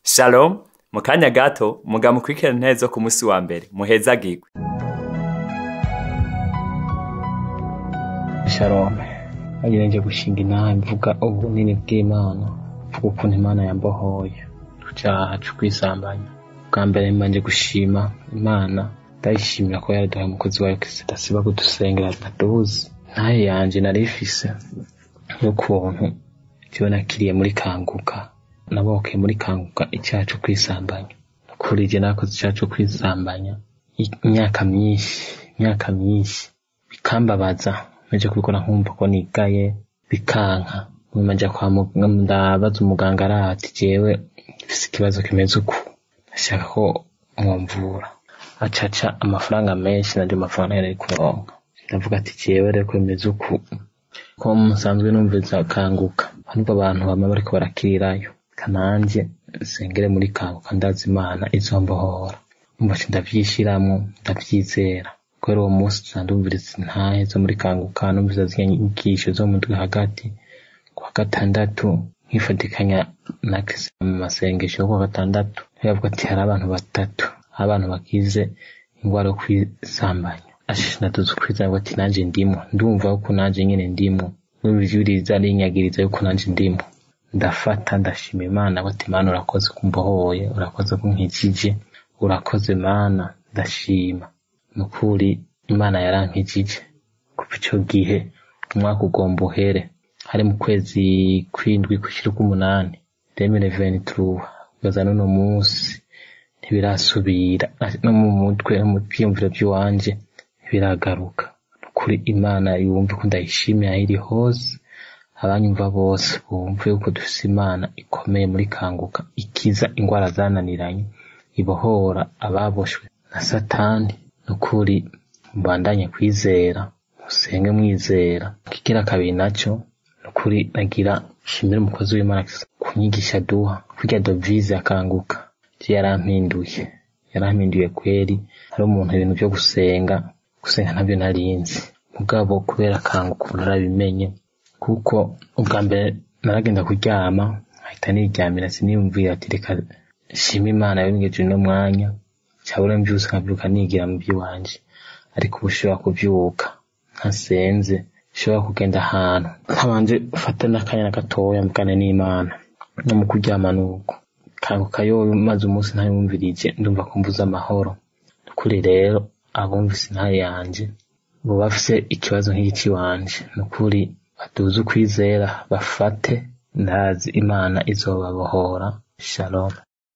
shalom mu kanya gato muga mukurikirana intebe zo ku munsi wa mbere muhezagirwe shalom nagira nje gushinga inama mvuga ubunini bw'imana mvuga ukuntu imana yambohoye ku cyaha cyo kwisambanya bwa mbere mbanje gushima imana ndayishimira ko yaraduhaye umukozi wayo kristo adasiba kudusengera ataduzi ntaye yanje nari ifise n'ukuntu jewe nakiriye muri kanguka nabokeye muri kanguka icyaha cyo kwisambanya kuri je nakoze icyaha cyo kwisambanya imyaka myinshi imyaka myinshi bikambabaza naje kubikora nkumva ko nigaye bikanka nyuma nja kwa muganga ndabaza umuganga arati jewe mfise ikibazo kimeze uku ndashaka ko mwomvura acaca amafaranga menshi nanje amafaranga yari kuronka ndavuga ati jewe reko bimeze uku ko musanzwe numviza kanguka hano abantu bama bariko barakirirayo kananje nsengere muri kanguka ndazi imana izombohora umva ci ndavyishiramwo ndavyizera kubera uwo munsi tuzandumviriza intahe zo muri kanguka numviriza ziriya nyigisho zo mu ndwi hagati kuwa gatandatu nkifatikanya na kristo mu masengesho yo kuwa gatandatu yavuga ati hari abantu batatu abantu bakize ingwara yo kwisambanya ashinaduza ukwizera ati nanje ndimo ndumva yuko nanje nyene ndimo n'ibijuriza rinyagiriza yuko nanje ndimo ndafata ndashima imana ko ati mana urakoze kumbohoye urakoze kunkijije urakoze mana ndashima nukuri imana yarankijije kuva ico gihe umwaka ugomba uhere hari mu kwezi kwindwi gushira k'umunani demire venituruwa kugeza n'uno munsi ntibirasubira no mu mutwe no mu vyiyumviro vy'iwanje ntibiragaruka nukuri imana yumve ko ndayishimiye aho iri hose abanyumva bose bumve yuko dufise imana ikomeye muri kanguka ikiza ingwara zananiranye ibohora ababoshwe na satani nukuri mbandanye kwizera musenge mwizera kigira kabiri naco nukuri nagira shimira umukozi w'imana kunyigisha duha kurya dovize akanguka je yarampinduye yarampinduye kweri hari umuntu ibintu vyo gusenga gusenga ntabyo narinzi mugabo kubera akanguka ubu narabimenye kuko ubwa mbere naragenda kuryama nkahita niryamira siniyumvira ati reka shima imana yongeje uno mwanya cyabura mbyutse nkabyuka nigira mu by'iwanje ariko ubu ushobora kubyuka ntasenze ushobora kugenda ahantu nkabanje ufata n'akanya na gatoya mvugane n'imana no mu kuryama nuko kanguka yoyo maze umunsi ntayumvirije ndumva ko mbuze amahoro nukuri rero abumvise intaye yanje bo bafise ikibazo nk'iki wanje nukuri baduze ukwizera bafate ndazi imana izobabohora shalom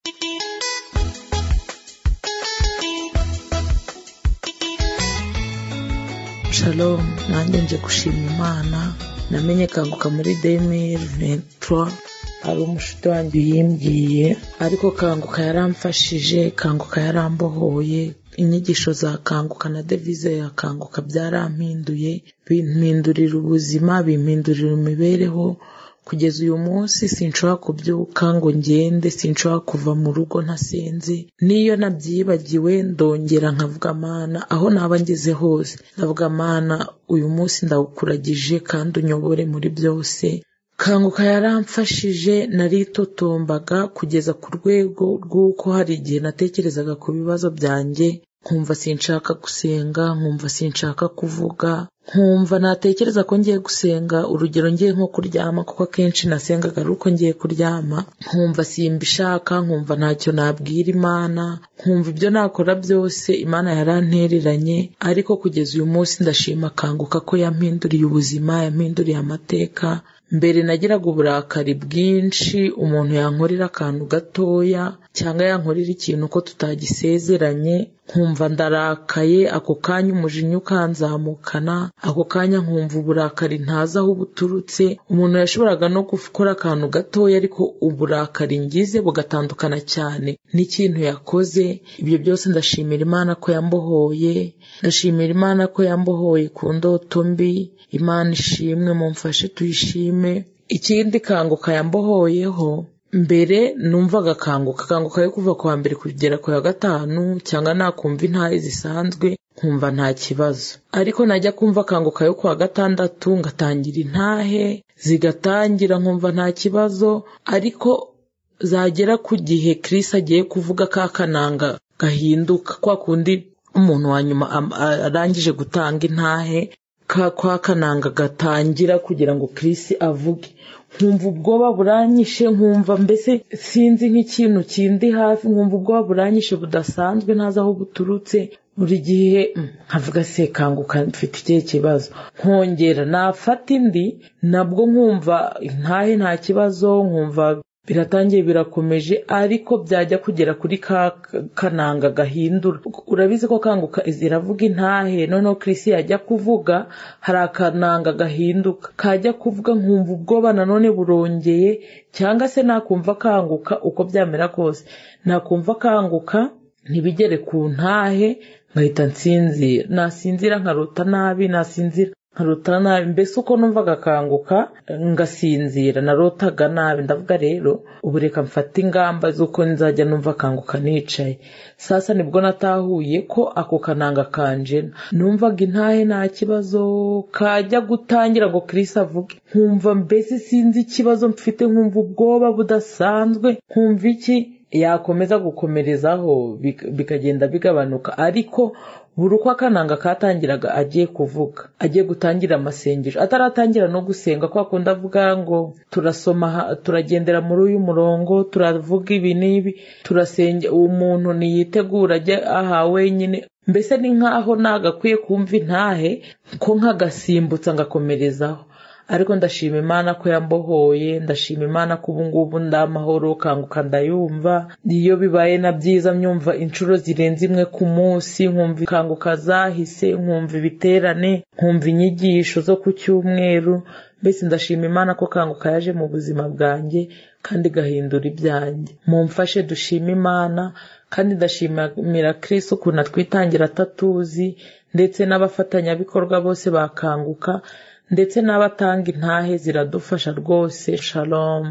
shalom nanjye nje gushima imana namenye kanguka muri demiri ventura hari umushuti wanjye uyimbwiye ariko kanguka yaramfashije kanguka yarambohoye inyigisho za kanguka na devize ya kanguka byarampinduye bimpindurira ubuzima bimpindurira imibereho kugeza uyu munsi sinshobora kubyuka ngo ngende sinshobora kuva mu rugo ntasenze niyo nabyibagiwe ndongera nkavuga amana aho naba ngeze hose ndavuga amana uyu munsi ndawukuragije kandi unyobore muri byose kanguka yaramfashije naritotombaga kugeza ku rwego rw'uko hari igihe natekerezaga ku bibazo byanjye nkumva sinshaka gusenga nkumva sinshaka kuvuga nkumva natekereza ko ngiye gusenga urugero ngiye nko kuryama kuko akenshi nasengaga ari uko ngiye kuryama nkumva simbishaka nkumva ntacyo nabwira imana nkumva ibyo nakora byose imana yarantereranye ariko kugeza uyu munsi ndashima kanguka ko yampinduriye ubuzima yampinduriye amateka mbere nagiraga uburakari bwinshi umuntu yankorera akantu gatoya cyangwa yankorera ikintu ko tutagisezeranye nkumva ndarakaye ako kanya umujinya ukanzamukana ako kanya nkumva uburakari ntazi aho buturutse umuntu yashoboraga no gukora akantu gatoya ariko uburakari ngize bugatandukana cyane n'ikintu yakoze ibyo byose ndashimira imana ko yambohoye ndashimira imana ko yambohoye ku ndoto mbi imana ishimwe mumfashe tuyishime ikindi kanguka yambohoyeho mbere numvaga kanguka kanguka yo kuva ku wa mbere kugera ku wa gatanu cyangwa nakumva intahe zisanzwe nkumva nta kibazo ariko najya kumva kanguka yo ku wa gatandatu ngatangira intahe zigatangira nkumva nta kibazo ariko zagera ku gihe Chris agiye kuvuga ka kananga gahinduka kwa kundi umuntu wa nyuma arangije gutanga intahe ka kwa kananga gatangira kugira ngo Chris avuge nkumva ubwoba buranyishe nkumva mbese sinzi nk'ikintu kindi hafi nkumva ubwoba buranyishe budasanzwe ntazi aho buturutse buri gihe nkavuga se kanguka mfite ikihe kibazo nkongera nafata indi nabwo nkumva ntahe nta kibazo nkumva biratangiye birakomeje ariko byajya kugera kuri ka kananga gahindura urabizi ko kanguka ziravuga intahe noneho Chris yajya kuvuga hari akananga gahinduka kajya kuvuga nkumva ubwoba nanone burongeye cyangwa se nakumva kanguka uko byamera kose nakumva kanguka ntibigere ku ntahe nkahita nsinzira nasinzira nkarota nabi nasinzira nkarota nabi mbese uko numva agakanguka ngasinzira narotaga nabi ndavuga rero ubu reka mfate ingamba z'uko nzajya numva akanguka nicaye sasa nibwo natahuye ko ako kananga kanjena numvaga intahe nta kibazo kajya gutangira ngo Chris avuge nkumva mbese sinzi ikibazo mfite nkumva ubwoba budasanzwe nkumva iki yakomeza gukomerezaho bikagenda bigabanuka ariko buri uko akananga katangiraga agiye kuvuga agiye gutangira amasengesho ataratangira no gusenga kwa kundi avuga ngo turasoma turagendera muri uyu murongo turavuga ibi n'ibi turasenge uwo muntu niyitegura ajye aha wenyine mbese ni nkaho nagakwiye kumva intahe ko nkagasimbutsa ngakomerezaho ariko ndashima imana ko yambohoye ndashima imana ko ubu ngubu ndamahoro kanguka ndayumva iyo bibaye na byiza myumva inshuro zirenze imwe ku munsi nkumva kanguka zahise nkumva ibiterane nkumva inyigisho zo ku cyumweru mbese ndashima imana ko kanguka yaje mu buzima bwanjye kandi igahindura ibyanjye mumfashe dushima imana kandi ndashimira Chris ukuntu atwitangira atatuzi ndetse n'abafatanyabikorwa bose bakanguka ndetse n'abatanga intahe ziradufasha rwose shalom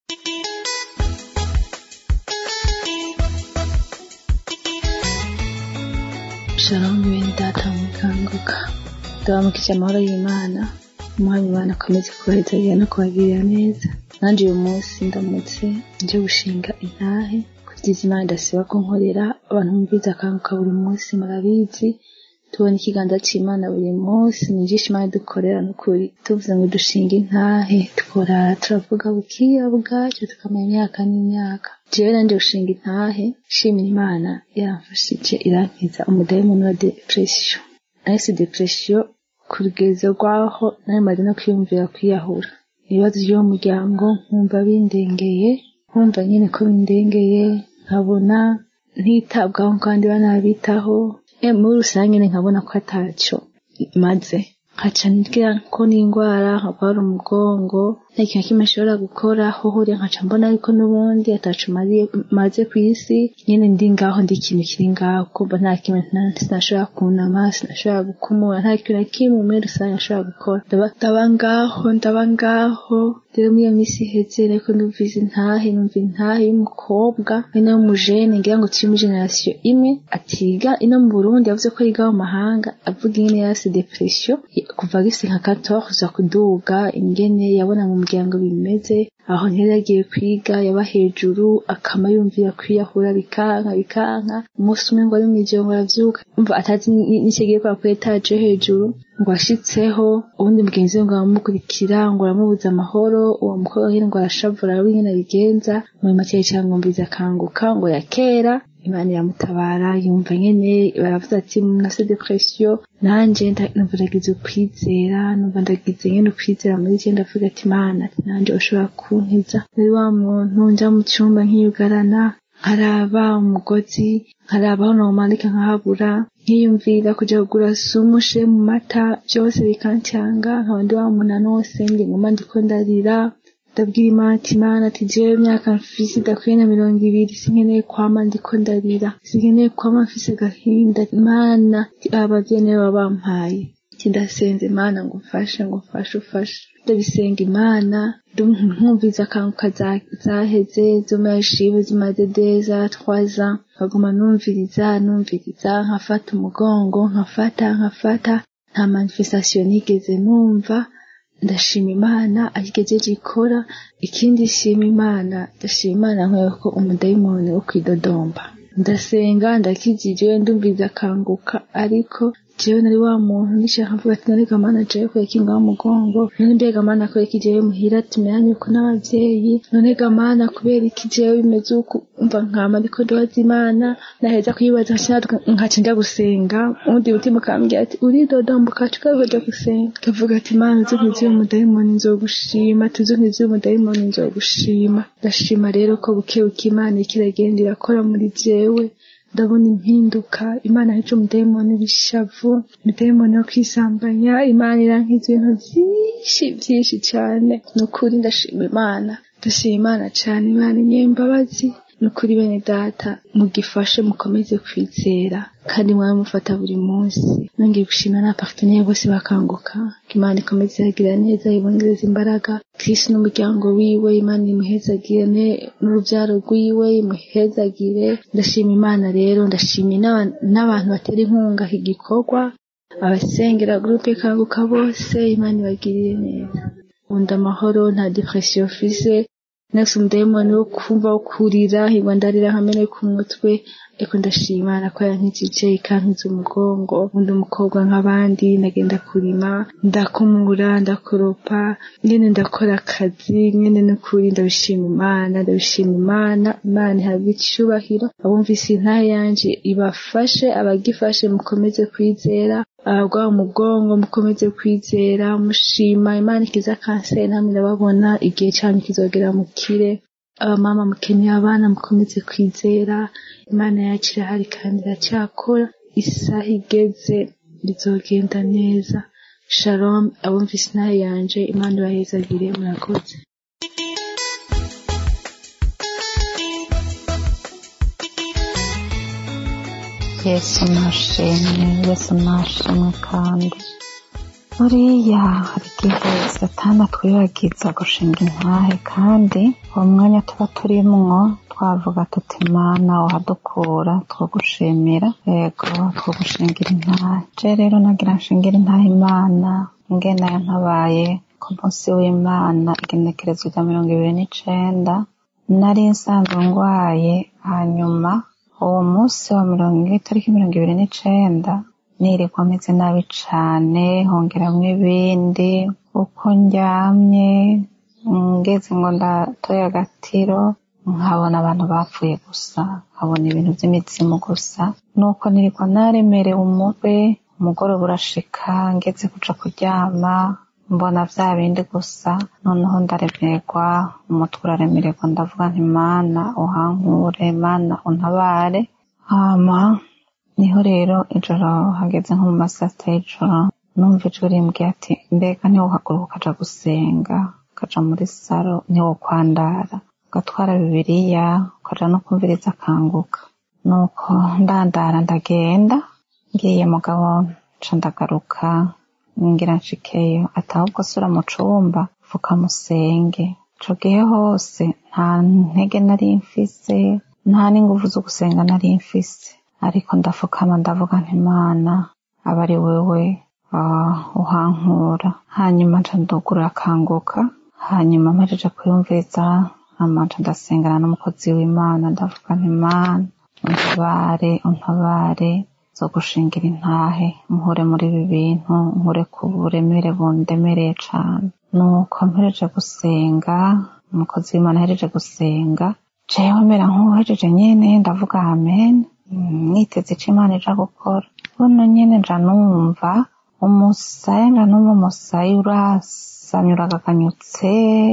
shalom bene data mukanguka ndabamukije amahoro y'imana umuhanya imana akomeze kubahezagera no kubagirira neza nanjye uyu munsi ndamutse nje gushinga intahe kugeza imana idasiba kunkorera abantu mumviza akanguka buri munsi murabizi tubona ikiganza cy'imana buri munsi ni ijisho imana dukorera n'ukuri tuvuze ngo dushinga intahe tukorara turavuga bukiya bwacyo tukamenya imyaka n'imyaka jewe nanjye gushinga intahe shimira imana yaramfashije irankiza umudayimoni wa depression nahise depression ku rugezo rwaho nari maze no kwiyumvira kwiyahura ibibazo by'uwo muryango nkumva bindengeye nkumva nyine ko bindengeye nkabona ntitabwaho kandi banabitaho muri rusange nkabona ko atacyo maze nkaca ngira ko n'indwara nkarwara umugongo nta kintu kimwe nshobora gukora hohore nkaca mbona ariko n'ubundi atacu maze ku isi nyine ndi ngaho ndi ikintu kiri ngaho kumva nta kimwe sinashobora kunama sinashobora gukumura nta kintu na kimwe muri rusange nashobora gukora ndaba ngaho ndaba ngaho rero muri iyo minsi iheze ariko numvise intahe numva intahe y'umukobwa ino y'umujene ngira ngo turi muri generasiyo imwe atiga ino mu burundi yavuze ko yiga mu mahanga avuga ingene yasi depression kuva agifite nka katoza kuduga ingene yabona mu muryango bimeze aho ntiyari yagiye kwiga yaba hejuru akama yumvira kwiyahura bikanka bikanka umunsi umwe ngo ari mu ijoro aravyuka umva atazi n'ikigiye kwa kuri etaje hejuru ngo ashitseho ubundi mugenzi we ngo aramukurikira ngo aramubuza amahoro uwo mukobwa nyine ngo arashavura arabe ingene abigenza muri make cyangwa akanguka ngo yakera imana iramutabara yumva nyene baravuze ati nafise depression nanje numva ndagize ukwizera numva ndagize nyene ukwizera muri je ndavuga ati imana nanje ushobora kunkiza muri wa muntu nja mu cyumba nkiyugarana nkaraba umugozi nkaraba aho nomanika nkahabura nkiyumvira kuja kugura sumushe mu mata byose bikancanga nkaba ndi wa muntu anose nge nguma ndiko ndarira ndabwira imana ati imana ati jewe imyaka mfise idakwiye na mirongo ibiri sinkeneye kwama ndiko ndarira sinkeneye kwama mfise agahinda imana abavyeyi nibo baba bampaye ati ndasenze imana ngo umfashe ngo umfashe ufashe ndabisenga imana nkumviza akanguka zaheze zo mashibe zimaze deza twaza nkaguma numviriza numviriza nkafata umugongo nkafata nkafata nta manifestation nigeze numva ndashima imana ayigejeje ikora ikindi shima imana ndashima imana nkwewe ko umudayimoni wo kwidodomba ndasenga ndakijijwe ndumviza akanguka ariko jewe nari wa muntu nishaka mvuga ati narega mana jewe ko yakinga wa mugongo none mbega mana ko iki jewe muhira tumeranye uko n'abavyeyi none ga mana kubera iki jewe bimeze uku umva nkama ndiko ndoza imana naheza kuyibaza nkaca nja gusenga ubundi mutima ukambwira ati uridodomba ukaca ukaja gusenga kavuga ati mana uzi nkiziye umudayimoni nzogushima tuzi nkiziye umudayimoni nzogushima ndashima rero ko buke buke imana ikiragenda irakora muri jewe ndabona impinduka imana hica umudayimoni w'ishavu umudayimoni wo kwisambanya imana irankiza ibintu byinshi byinshi cyane ni ukuri ndashima imana ndashima imana cyane imana inyembabazi ni ukuri bene data mugifashe mukomeze kwizera kandi mwabe mufata buri munsi nongeye gushima n'abaparteneri bose bakanguka ko imana ikomeze iragira neza ibongereza imbaraga kirisi n'umuryango wiwe imana imuhezagire n'urubyaro rwiwe imuhezagire ndashima imana rero ndashimye n'abantu batera inkunga iki gikorwa abasengera gurupe kanguka bose imana ibagirire neza nkunda amahoro nta depression ufise next umudayimoni wo kumva wo kurira higwa ndarira hamene ku mutwe ariko ndashima imana ko yankijije ikankiza umugongo undi umukobwa nk'abandi ndagenda kurima ndakumura ndakoropa nyene ndakora akazi nyene n'ukuri ndabishima imana ndabishima imana imana ihabwa icubahiro abumvise intahe yanje ibafashe abagifashe mukomeze kwizera abagwa umugongo mukomeze kwizera mushima imana ikiza kanseri namwe ndababona igihe cyanyu kizogera mukire abamama mukeneye abana mukomeze kwizera imana yacu irahari kandi iracyakora isaha igeze bizogenda neza shalom abumvise inaha yanje imana ibahezagire murakoze yesu nashimwe yesu nashimwe kandi buriya hari igihe satana twibagiza gushinga intahe kandi uwo mwanya tuba turimwo twavuga tuti mana wahadukura twogushimira yego twogushingira intahe je rero nagira nshingire intahe imana ingene yantabaye ku munsi w'imana igenekerezo rya mirongo ibiri n'icenda nari nsanzwe ngwaye hanyuma uwo munsi wa mirongo itariki mirongo ibiri n'icenda nirirwa meze nabi cane hongeramwo ibindi uko ndyamye ngeze ngo ndatoye agatiro nkabona abantu bapfuye gusa nkabona ibintu vy'imizimu gusa nuko nirirwa naremerewe umutwe umugoroba urashika ngeze kuja kuryama mbona vya bindi gusa noneho ndaremerwa umutwe uraremererwa ndavuga nti mana uhankure mana untabare hama niho rero ijoro hageze nko mu masasita y'ijoro numva ijwi rimbwiye ati mbega ntiwohaguruka ukaja gusenga ukaja muri saro ntiwokwandara ugatwara bibiriya ukaja no kumviriza akanguka nuko ndandara ndagenda ngiye mugabo nca ndagaruka ngira nshikeyo ati ahubwo sura mu cumba fuka musenge ico gihe hose nta ntege nari mfise nta n'inguvu zo gusenga nari mfise ariko ndafukama ndavuga nti mana aba ari wewe uhankura hanyuma nca ndugurura akanguka hanyuma mpejeje kuyumviriza hama nca ndasengana n'umukozi w'imana ndavuga nti mana untabare untabare zo gushingira intahe nkure muri ibi bintu nkure ku buremere bundemereye cane nuko mpereje gusenga umukozi w'imana ahereje gusenga jewe mera nk'uwuhejeje nyene ndavuga amen mwiteze ico imana ija gukora buno nyene nja numva umusaya nja numva umusaya urasamye uragaganyutse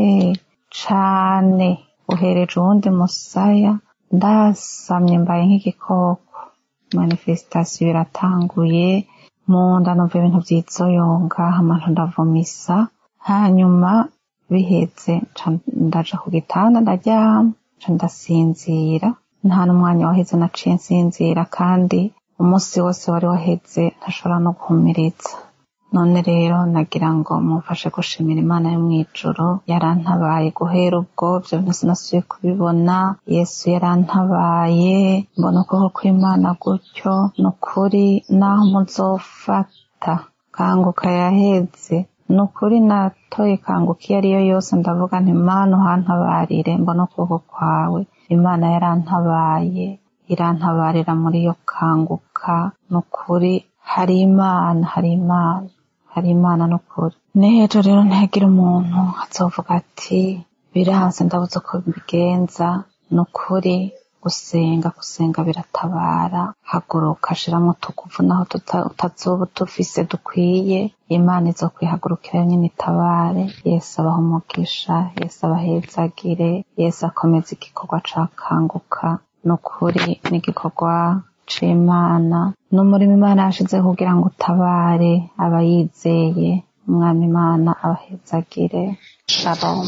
cane uhereje uwundi musaya ndasamye mbaye nk'igikoko manifestation iratanguye mu nda numva ibintu vyizoyonga amantu ndavumisa hanyuma biheze ndaja ku gitanda ndaryama nca ndasinzira nta n'umwanya waheze naciye nsinzira kandi umunsi wose wari waheze ntashobora no guhumiriza none rero nagira ngo mumfashe gushimira imana yo mw'ijuru yarantabaye guhera ubwo vyo bintu sinasubiye kubibona yesu yarantabaye mbona ukuboko kw'imana gutyo ni ukuri naho muzofata kanguka yaheze ni ukuri natoye kanguka iyo ariyo yose ndavuga nti mana uhantabarire mbona ukuboko kwawe imana yarantabaye irantabarira muri iyo kanguka ni ukuri hari imana hari imana hari imana ni ukuri n'ejo rero ntihagire umuntu azovuga ati biranse ndabuze uko mbigenza ni ukuri gusenga gusenga biratabara haguruka shiramo utuguvu naho tuta- utazoba utufise dukwiye imana izo kwihagurukira nyine itabare yesu abaha umugisha yesu abahezagire yesu akomeza igikorwa ca kanguka ni ukuri n'igikorwa c'imana n'umurimo imana yashizeho kugira ngo utabare abayizeye umwami imana abahezagire shalom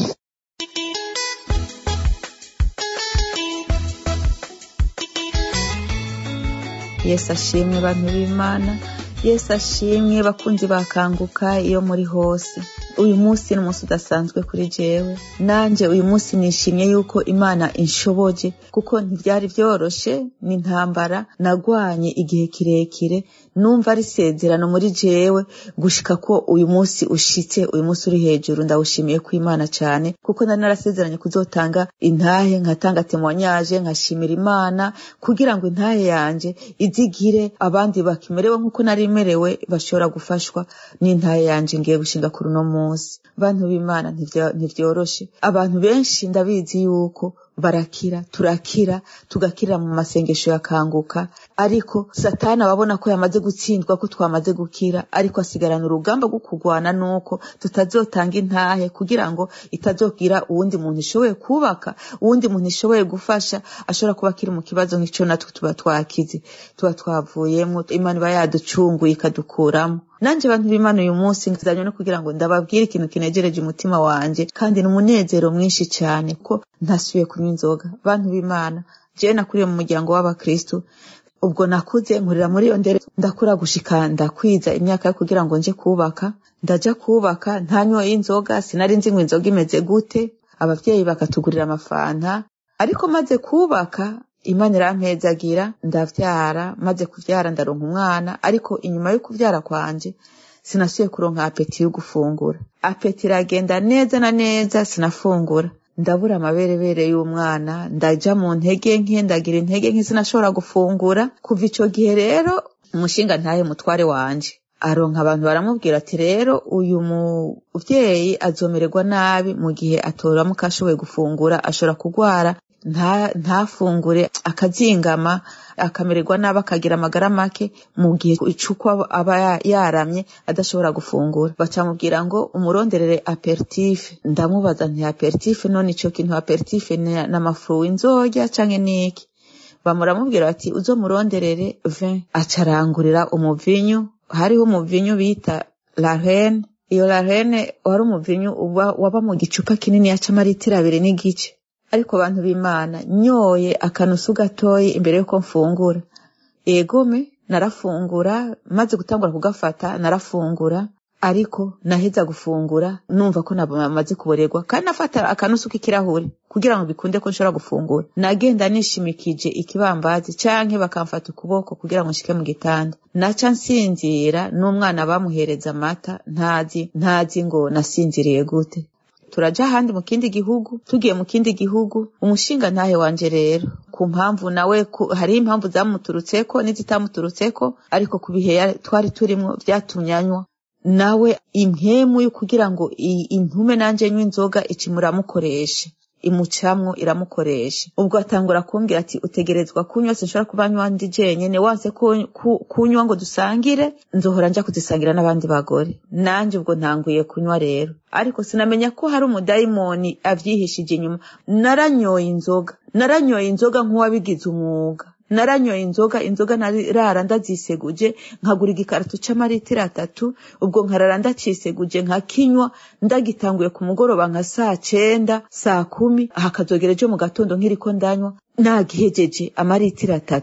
yesu ashimwe bantu b'imana yesu ashimwe bakunzi bakanguka iyo muri hose uyu munsi ni umunsi udasanzwe kuri jewe nanjye uyu munsi nishimye yuko imana inshoboje kuko ntibyari byoroshe ni intambara nagwanye igihe kirekire numva ari isezerano muri jewe gushika ko uyu munsi ushitse uyu munsi uri hejuru ndawushimiye ku imana cyane kuko nari narasezeranye kuzotanga intahe nkatanga temoignage nkashimira imana kugira ngo intahe yanje izigire abandi bakimerewe nk'uko nari merewe bashobora gufashwa n'intahe yanje ngiye gushinga kuri uno munsi bantu b'imana ntivyo- ntivyoroshe abantu benshi ndabizi yuko barakira turakira tugakirira mu masengesho yakanguka ariko satani ababona ko yamaze gutsindwa ko twamaze gukira ariko asigarana urugamba rwo kurwana nuko tutazotanga intahe kugira ngo itazogira uwundi muntu ishoboye kubaka uwundi muntu ishoboye gufasha ashobora kuba akiri mu kibazo nk'ico natwe tuba twakize tuba twavuyemo imana iba yaducunguye ikadukuramo nanje abantu b'imana uyu munsi nzanye no kugira ngo ndababwire ikintu kinegereje umutima wanje kandi ni umunezero mwinshi cyane ko ntasubiye kunywa inzoga bantu b'imana jewe nakuriye mu muryango w'abakristu ubwo nakuze nkurira muri iyo ndere ndakura gushika ndakwiza imyaka yo kugira ngo nje kubaka ndaja kubaka ntanyoye inzoga sinari nzi ngo inzoga imeze gute abavyeyi bakatugurira amafanta ariko maze kubaka imana irampezagira ndavyara maze kuvyara ndaronka umwana ariko inyuma yo kuvyara kwanje sinasubiye kuronka apeti yo gufungura apeti iragenda neza na neza sinafungura ndabura amaberebere y'umwana ndaja mu ntege nke ndagira intege nke sinashobora gufungura kuva ico gihe rero umushinga ntahe mutware wanje aronka abantu baramubwira ati rero uyu muvyeyi azomererwa nabi mu gihe atoramuka ashoboye gufungura ashobora kugwara nta- ntafungure akazingama akamererwa nabi akagira amagara make mu gihe icuko aba- aba ya- yaramye adashobora gufungura bacamubwira ngo umuronderere aperitif ndamubaza nti aperitif none ico kintu aperitif ni n'amafuru inzorya canke niki bamuramubwira bati uzomuronderere vin acarangurira umuvinyu hariho umuvinyu bita la reine iyo la reine wari umuvinyu uba waba mu gicupa kinini c'amaritiro abiri n'igice ariko abantu b'imana nyoye akanusu gatoyi imbere yuko mfungura egome narafungura maze gutangura kugafata narafungura ariko naheza gufungura numva ko namaze kuborerwa kandi nafata akanusu k'ikirahuri kugira ngo bikunde ko nshobora gufungura nagenda nishimikije ikibambazi canke bakamfata ukuboko kugira ngo nshike mu gitanda naca nsinzira n'umwana bamuhereza amata ntazi ntazi ngo nasinziriye gute turaja ahandi mu kindi gihugu tugiye mu kindi gihugu umushinga ntahe wanje rero ku mpamvu nawe ku- hariho impamvu zamuturutseko n'izitamuturutseko ariko ku bihe ya- twari turimwo vyatumye anywa nawe impemu yo kugira ngo i- intume nanje nywa inzoga icimuramukoresha imucamwo iramukoresha ubwo atangura kumbwira ati utegerezwa kunywa sinshobora kuba nywa ndi jenyene wanse ku- ku- kunywa ngo dusangire nzohora nja kuzisangira n'abandi bagore nanje ubwo ntanguye kunywa rero ariko sinamenya ko hari umudayimoni avyihishije inyuma naranyoye inzoga naranyoye inzoga nk'uwabigize umwuga naranyoye inzoga inzoga narara ndaziseguje nkagura igikarito c'amaritiro atatu ubwo nkarara ndaciseguje nkakinywa ndagitanguye ku mugoroba nka saa cenda saa kumi hakazogera ejo mu gatondo nkiriko ndanywa nagihejeje amaritiro atatu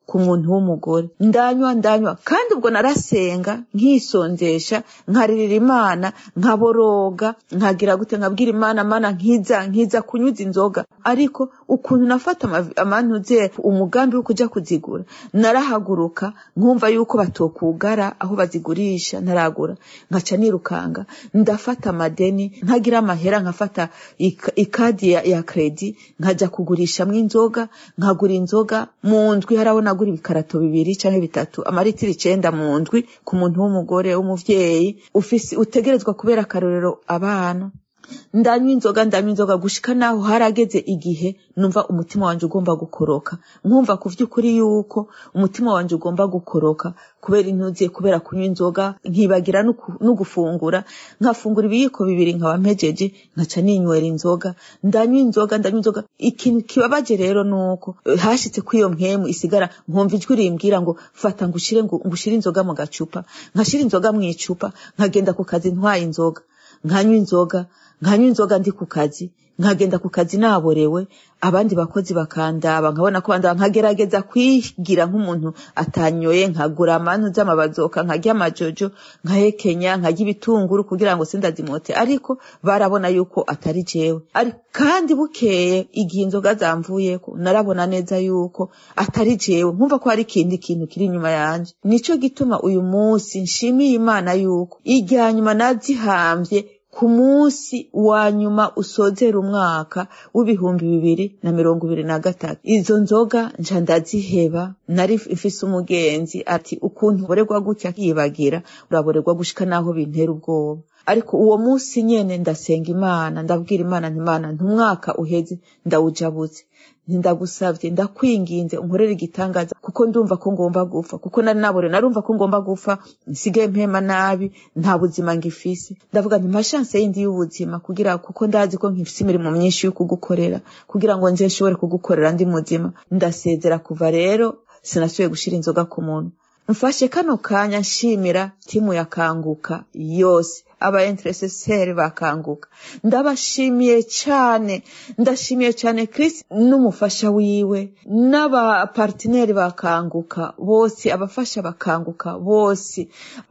ku muntu w'umugore ndanywa ndanywa kandi ubwo narasenga nkisonzesha nkaririra imana nkaboroga nkagira gute nkabwira imana mana nkiza nkiza kunyuza inzoga ariko ukuntu nafata amavi- amantuze umugambi wo kuja kuzigura narahaguruka nkumva yuko batokugara aho bazigurisha ntaragura nkaca nirukanga ndafata amadeni ntagira amahera nkafata ik- ikadi ya, ya kredi nkaja kugurishamwo inzoga nkagura inzoga mu ndwi haraho nagura ibikarato bibiri canke bitatu amaritiro icenda mu ndwi ku muntu w'umugore w'umuvyeyi ufise utegerezwa kubera akarorero abana ndanywa inzoga ndanywa inzoga gushika naho harageze igihe numva umutima wanje ugomba gukoroka nkumva ku vy'ukuri yuko umutima wanje ugomba gukoroka kubera intuze kubera kunywa inzoga nkibagira n'uku- n'ugufungura nkafungura ibiyiko bibiri nkaba mpejeje nkaca ninywera inzoga ndanywa inzoga ndanywa inzoga ikintu kibabaje rero nuko eh, hashitse kw'iyo mpemu isigara nkumva ijwi rimbwira ngo fata ngushire ngo ngushire inzoga mu gacupa nkashira inzoga mu icupa nkagenda ku kazi ntwaye inzoga nkanywa inzoga nkanywa inzoga ndi ku kazi nkagenda ku kazi naborewe abandi bakozi bakandaba nkabona ko bandaba nkagerageza kwigira nk'umuntu atanyoye nkagura amanu z'amabazoka nkarya amajojo nkahekenya nkarya ibitunguru kugira ngo sindazimote ariko barabona yuko atari jewe Ari- kandi bukeye igihe inzoga zamvuyeko narabona neza yuko atari jewe nkumva ko hari ikindi kintu kiri inyuma yanje nico gituma uyu munsi nshimiye imana yuko irya nyuma nazihambye ku munsi wa nyuma usozera umwaka w'ibihumbi bibiri na mirongo ibiri na gatatu izo nzoga nca ndaziheba nari mfise umugenzi ati ukuntu uborerwa gutya akiyibagira uraborerwa gushika naho bintera ubwoba ariko uwo munsi nyene ndasenga imana ndabwira imana nti imana ntumwaka uheze ndawujabuze ndagusavye ndakwinginze unkorere igitangaza kuko ndumva ko ngomba gupfa kuko nari nabore narumva ko ngomba gupfa nsigaye mpema nabi nta buzima ngifise ndavuga nti mashanse yindi y'ubuzima kugira kuko ndazi ko nkifise imirimo myinshi yo kugukorera kugira ngo nze nshobore kugukorera ndi muzima ndasezera kuva rero sinasubiye gushira inzoga ku muntu mfashe kano kanya nshimira timu yakanguka yose aba intercesseur bakanguka ndabashimiye cyane ndashimiye cyane Chris n'umufasha wiwe n'aba partenaire bakanguka bose abafasha bakanguka bose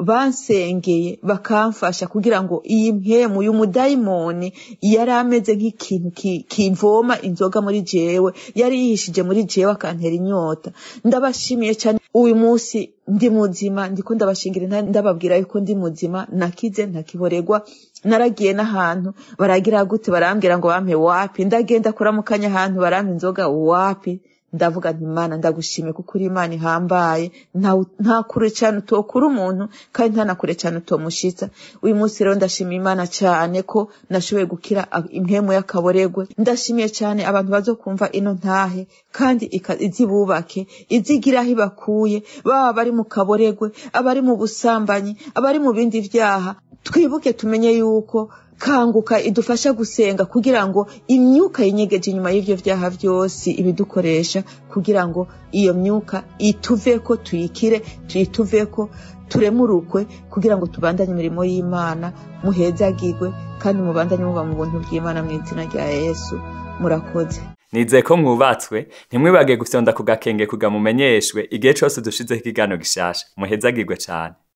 bansengeye bakamfasha kugira ngo iyi mpemu y'umudayimoni yari ameze nk'ikintu ki- kimvoma inzoga muri jewe yari yihishije muri jewe akantera inyota ndabashimiye cyane uyu munsi ndi muzima ndiko ndabashingira intare ndababwira yuko ndi muzima nakize ntakiboregwa naragiye n'ahantu baragira gute barambwira ngo bampe wapi ndagenda kuramukanya ahantu barampa inzoga wapi ndavuga nti mana ndagushimiye kuko uri imana ihambaye nta- nta kure cyane utokura umuntu kandi nta na kure cyane utomushitsa uyu munsi rero ndashimiye imana cyane ko nashoboye gukira a- impemu y'akaboregwe ndashimiye cyane abantu bazokumva ino ntahe kandi ika- izibubake izigira aho ibakuye baba bari mu kaboregwe abari mu busambanyi abari mu bindi vyaha twibuke tumenye yuko kanguka idufasha gusenga kugira ngo imyuka yinyegeje inyuma y'ivyo vyaha vyose ibidukoresha kugira ngo iyo myuka ituveko tuyikire tuyituveko turemurukwe kugira ngo tubandanye imirimo y'imana muhezagirwe kandi mubandanye muba mu buntu bw'imana mu izina rya yesu murakoze nizeye ko mwubatswe ntimwibage gufyonda ku gakenge kuga mumenyeshwe igihe cose dushizeho ikiganiro gishasha muhezagirwe cane